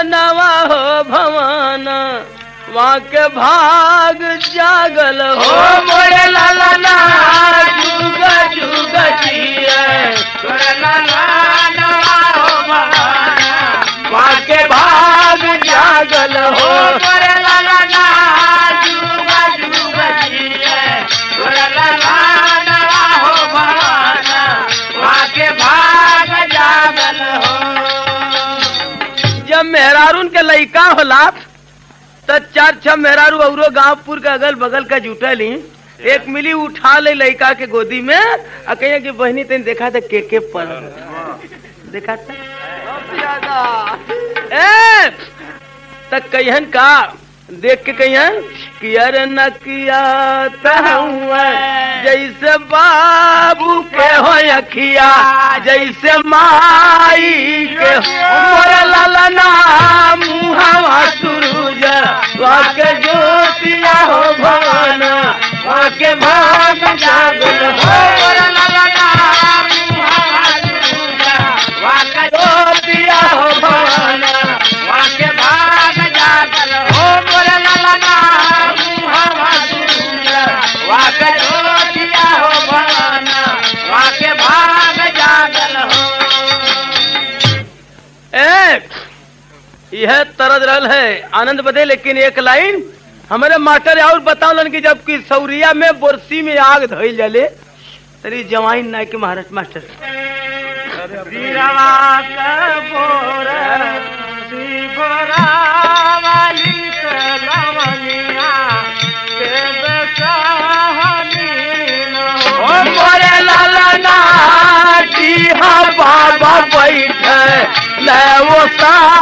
नवा हो भवन वहाँ के भाग जागल ओ हो मोरे लाला ना जुग जुग जिए तोरे लाला नवा हो भवाना वहाँ के भाग जागल ओ हो मोरे लाला ना जुगा जुगा जिए तोरे लाला नवा हो भवाना वहाँ के भाग जागल हो जब मेहरारून के लइका होला त चार छह मेहरारू औरो गांवपुर के अगल बगल का जुटली एक मिली उठा ले लइका के गोदी में आ कहिए कि बहनी तेन देखा था के के पड़ देखा था ए त कहियन का देख के कहियन कि अरे न किया तहुआ जैसे बाबू के हो अखिया जैसे माई के मोर ललना मुहावा सुरूज वाके ज्योतिया हो भवन वाके भाग जागल हो ज्योतिया हो भवन ए यह तरद रहल है आनंद बदे लेकिन एक लाइन हमारे मास्टर और बतावलन कि जब कि सौरिया में बोरसी में आग धइल जाले तरी जवाइन नाय के महाराष्ट्र मास्टर ओ मोरे लाला ना जी हाँ बाबा बैठे ले वो सा